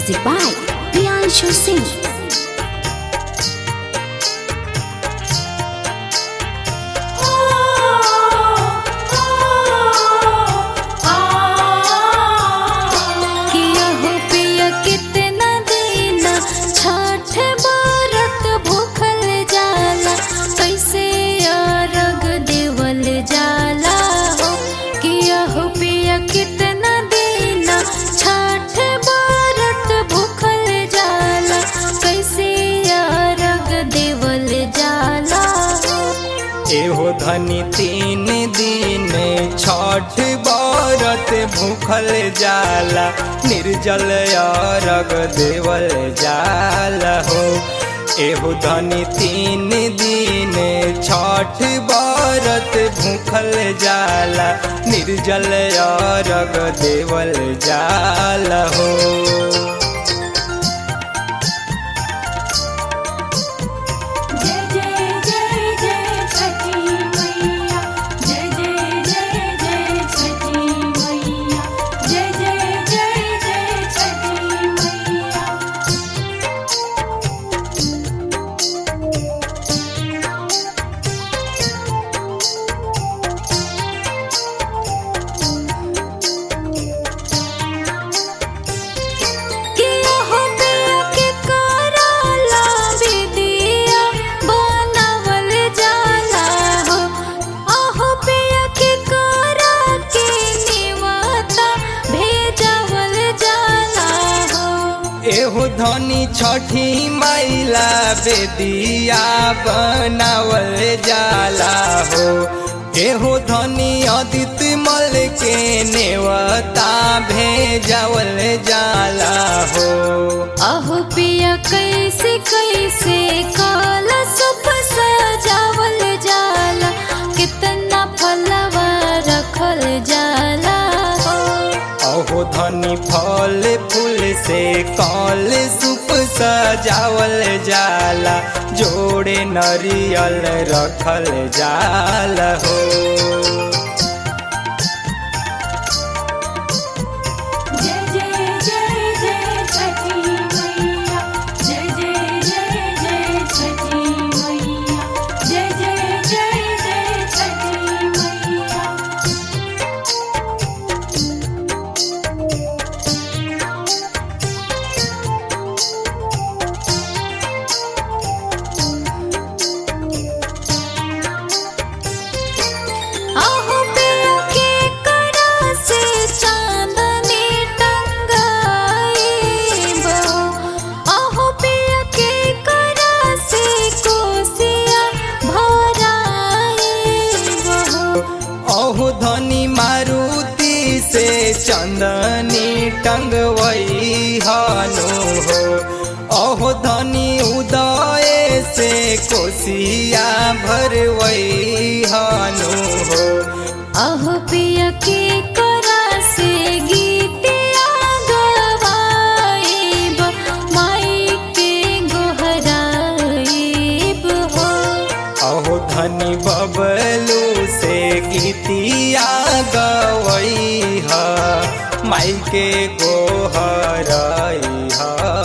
Music by Priyanshu Singh. किया हो पिया कितना दीना छठ बरत भूखल जाला कैसे अरग देवल जाला हो किया हो पिया कितना दीना छठ बरत भूखल जाला कैसे अरग देवल जाला हो एहो धनी तीन दिन छठ बरत भूखल जाला निर्जल अरग देवल जाला हो एहो धनी तीन दिन छठ बरत भूखल जाला निर्जल अरग देवल जाला हो जय जय जय जय छठी मैया जय जय जय जय छठी मैया जय जय जय जय छठी मैया किया हो पिया के कराला विदिया बनावल जाला हो आहो पिया के करा के निवाता भेजावल जाला हो एहो धनी छठी मैला बेदिया बनावल जाला हो एहो धनी अदित मल के नेवता भेजावल जाला हो आहो पिया कैसे कैसे काला सुप सजावल जाला कितना फलवा रखल जाला हो अहो धनी फल फूल से कल सुप सजावल जाला जोड़े नरियल रखल जाला हो जय जय जय जय छठी मैया जय जय जय जय छठी मैया जय जय जय जय छठी मैया आहो पिया के कड़ा से चांदनी टंगाई बो आहो पिया के कड़ा से कोसिया भराई बो अहो धनी मारुति से चंदनी टंगवई हनु हो अहो धनी उदय से कोसिया भरवई हनु हो आहो पिया के करा से गीतिया गवाईब माई के गोहराईब हो अहो धनी बबलू से गीतिया गवई ह माई के गोहरई ह